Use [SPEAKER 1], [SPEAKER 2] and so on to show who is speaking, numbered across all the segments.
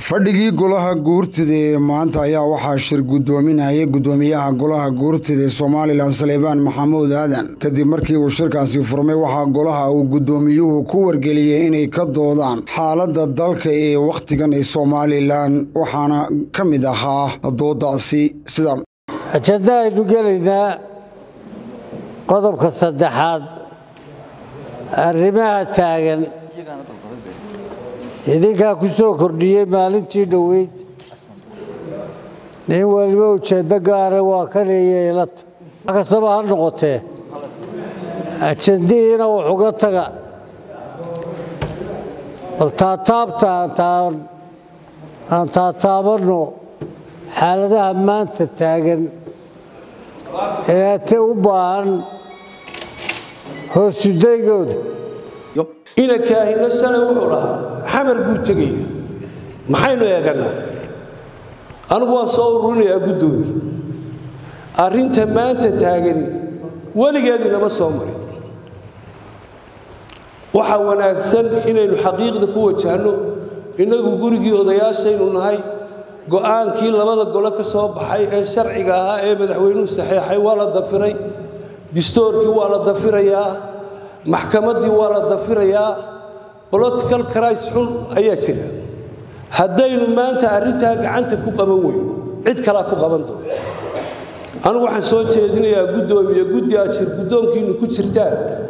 [SPEAKER 1] fadhigii golaha guurtida ee maanta ayaa waxaa shir guddoominayay guddoomiyaha golaha guurtida ee somalilan saleebaan maxamuud aadan kadib markii uu shirkaasi furmay waxaa golaha uu guddoomiyuhu ku wargeliyey inay ka doodaan xaaladda dalka ee wakhtigan ee somalilan waxaana ka mid ahaa doodaasi sida
[SPEAKER 2] ajanda aynu gelaynaa qodobka saddexaad arrimaha taagan idinkaa ku soo kordhiyey maalintii dhoweyd nin waliba ujeeddo gaara waa ka leeya ilata wax kastaba ha noqotee ajandihiina wuxuga taga bal taataabta aan taataabanno xaaladaha maanta taagan ee ate u baahan hoosudaygooda
[SPEAKER 3] inankaahina shalay wuxuu dhahaa xamar buu tegaya maxaynu eegannaa anigu waan soo ururinayaa guddoomiye arrinta maanta taagani weligeedinama soo marin waxaa wanaagsan inaynu xaqiiqda ku wajahno innagu gurigii odayaashaynu nahay go'aankii labada gole ka soo baxay ee sharciga ahaa ee madaxweynuhu saxeexay waa la dafiray distoorkii waa la dafirayaa maxkamaddii waa la dafirayaa bolitical cris xun ayaa jira haddaynu maanta arrintaa gacanta ku qaban weyno cid kalaa ku qaban doonto anigu waxaan soo jeedinayaa guddoomiye guddi aad shir guddoonkiinnu ku jirtaan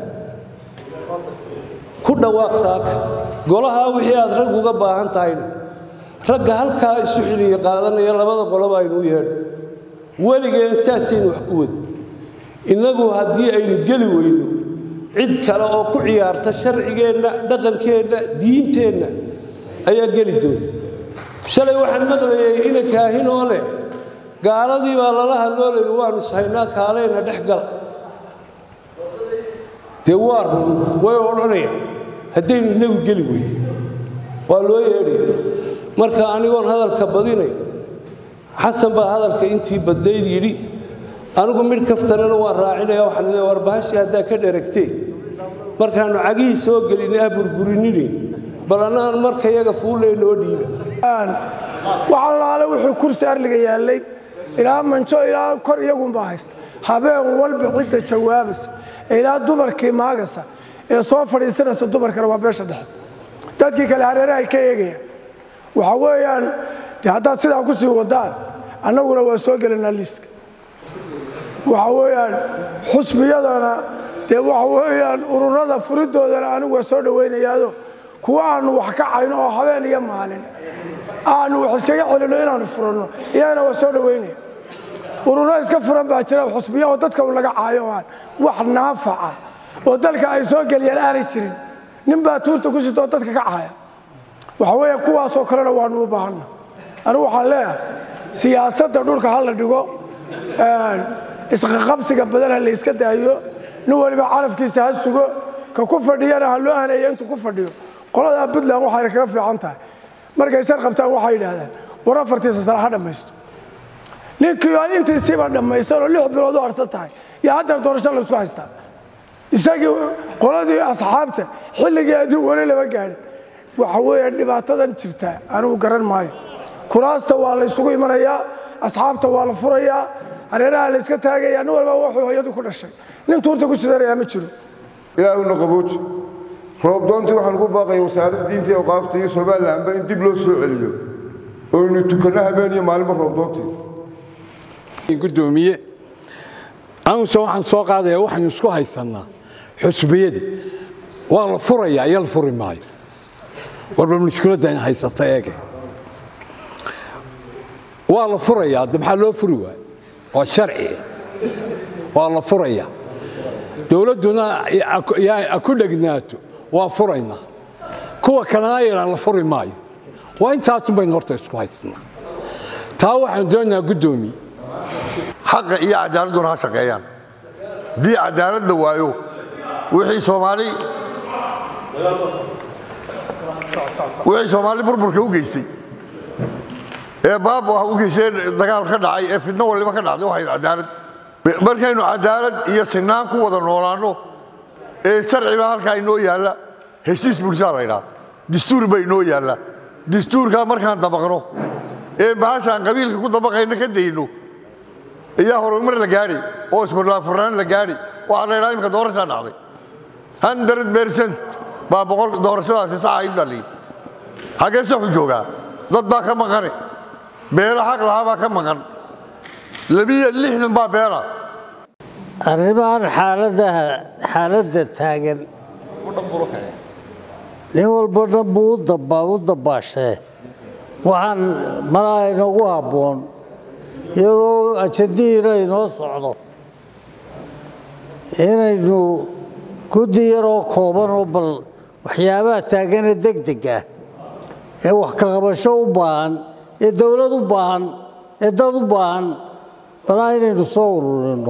[SPEAKER 3] ku dhawaaq saaka golahaa wixii aad rag uga baahan tahayna ragga halkaa isu xiliya qaadanaya labada qoloba aynu u yeedho weligeen saasaynu wax ku wadi innagu haddii aynu geli weyno cid kale oo ku ciyaarta sharcigeenna dhaqankeenna diinteenna ayaa geli doonta shalay waxaan maqlayay ina kaahin oo leh gaaladii baa lala hadloo layhi waanu ishaynaa kaaleyna dhex gala dee waa run way odhanayaan haddaynu inagu geli weyn waa loo yeedhaya marka anigoon hadalka badinay xasan baa hadalka intii badnayd yidhi anigu midh kaftanana waan raacinaya waxaan leeyahay war bahashii haddaa ka dheragteen markaannu cagihii soo gelinay ah burburinini bal annaan marka yaga fuullay noo dhiiba
[SPEAKER 4] wax allaale wuxuu kursi arliga yaallay ilaa manjo ilaa kor iyagunbaa haysta habeen walba cidda jawaabaysa ilaa dumarkii maagasa ee soo fadhiisanaysa dumarkana waa beesha dhexe dadkii kale hareerahay ka eegayaan waxa weeyaan de haddaad sidaa ku sii wadaan annaguna waa soo gelanaa liiska waxa weeyaan xusbiyadana dee waxa weeyaan ururada furidoodana anigu waa soo dhowaynayaado kuwa aanu wax ka cayno oo habeen iyo maalin aanu wax iskaga celinno inaanu furanno iyagana waa soo dhowaynaya ururo iska furan baa jira xusbiya oo dadka u laga caayo aan wax naafaca oo dalka ay soo geliyaan aanay jirin nin baa tuurta ku sita oo dadka ka caaya waxa weeya kuwaasoo kalena waanu u baahanna anigu waxaan leeyahay siyaasadda dhulka ha la dhigo isqaqabsiga badan ha la yska daayo nin waliba carafkiisa ha sugo ka ku fadhiyana ha loo haneeyo intuu ku fadhiyo qoladaa puntland waxayna kaga fiican tahay markay sar qabtaan waxay yidhaahdaan war afartiisa sare ha dhammaysto ninkii aan intiisiiba dhammaysan oo lix bilood u harsan tahay iyo haddana doorasho la isku haystaa isagii qoladii asxaabta xilligii adii weli lama gaadhin waxa weeye dhibaatadan jirta anigu garan maayo kuraasta waa la ysugu imanayaa asxaabta waa la furayaa hareeraha la yska taagaya nin walba wuxuu hooyadu ku dhashay nin tuurta ku sidanayaa ma jiro
[SPEAKER 5] ilaahuna qabooji roobdoontii waxaa lagu baaqaya wasaaradda diinta iyo awqaafta iyo somalilanba in dib loo soo celiyo oynu tukanno habeen iyo maalinba roobdoontii
[SPEAKER 6] guddoomiye anuse waxaan soo qaadaya waxaynu isku haysannaa xusbiyadii waa la furayaa iyo la furi maayo warba mushkiladda in haysata eege waa la furayaa de maxaa loo furi waayo waa sharci waa la furayaa dowladduna ku dhegnaato waa furaynaa kuwa kalena yadhaan la furi maayo waa intaasun baynu horta isku haysannaa taa waxaanu doonaynaa guddoomiye
[SPEAKER 7] xaqa iyo cadaaladduna ha shaqeeyaan haddii cadaalad la waayo wixii soomaali wixii soomaali burburka u geystay ee baab u geystay dagaal ka dhacay ee fidno waliba ka dhacday waxay cadaalad markaynu cadaalad iyo sinaan ku wada noolaanno ee sharciba halkaa inoo yaalla heshiis bulshaa la ydhaa dastuur ba inoo yaalla dastuurkaa markaan dabaqno ee bahashaan qabiilka ku dabaqayna ka dayno ayaa horumar la gaadhi oo iskorlaafurnaan la gaadhi waxaa la yidhaha imika doorashaa dhacday hundred percent baa boqol doorashadaasi saxa in baa layidhi xaggee saxu joogaa dad baa ka maqane beelo xaq lahaa baa ka maqan labiyo lixdan baa beela
[SPEAKER 2] arrimahan xaaladaha xaaladda taagan nin walba dhan buu u daba u dabaashee waxaan malaa inoogu habboon iyadoo ajadihiina inoo socdo inaynu guddi yaroo kooban oo bal waxyaabaha taagane deg deg ah ee wax ka qabasho u baahan ee dowlad u baahan ee dad u baahan balaa inaynu soo ururino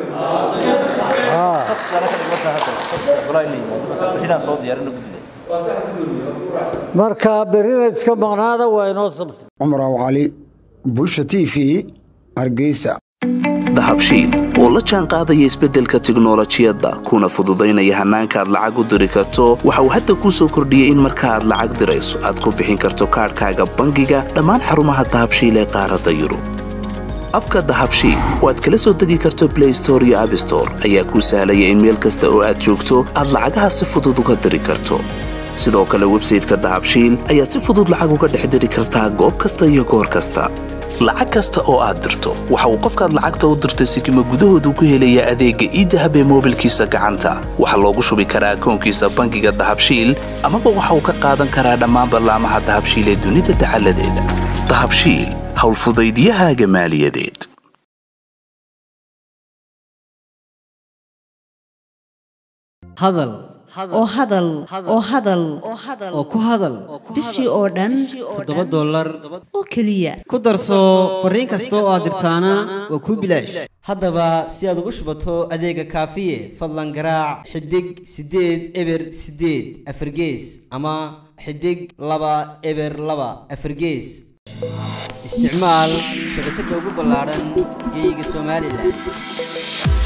[SPEAKER 2] marka berina iska maqnaada waa inoo sabta
[SPEAKER 1] cumar aw cali bulsha t v hargeysa
[SPEAKER 8] dahabshiil oo la jaan qaadaya isbeddelka tiknolojiyadda kuna fududaynaya hannaanka aad lacag u diri karto waxa uu hadda kuu soo kordhiyey in marka aad lacag dirayso aad ku bixin karto kaadhkaaga bangiga dhammaan xarumaha dahabshiil ee qaaradda yurub abka dahabshiil oo aad kala soo degi karto blay store iyo abstore ayaa kuu sahlaya in meel kasta oo aad joogto aad lacagaha si fudud uga diri karto sidoo kale websayteka dahabshiil ayaad si fudud lacag uga dhex diri kartaa goob kasta iyo goor kasta lacag kasta oo aad dirto waxa uu qofkaad lacagta u dirtay sikima gudahoodu ku helayaa adeegga iidahab ee moobilkiisa gacanta waxaa loogu shubi karaa akoonkiisa bangiga dahabshiil amaba waxa uu ka qaadan karaa dhammaan ballaamaha dahabshiil ee dunida dacaladeeda dahabshiil howlfudaydiyahaaga maaliyadeed
[SPEAKER 9] hadal
[SPEAKER 10] oo hadal oo hadal
[SPEAKER 9] oo ku hadal
[SPEAKER 10] bishii oo dhan
[SPEAKER 9] toddoba dollar
[SPEAKER 10] oo keliya
[SPEAKER 9] ku darso fariin kasta oo aad dirtaana waa kuu bilaash haddaba si aad ugu shubato adeega kaafiye fadlan garaac xidig siddeed eber siddeed afargees ama xidig laba eber laba afargees isticmaal shabakadda ugu ballaadhan geyga somalilan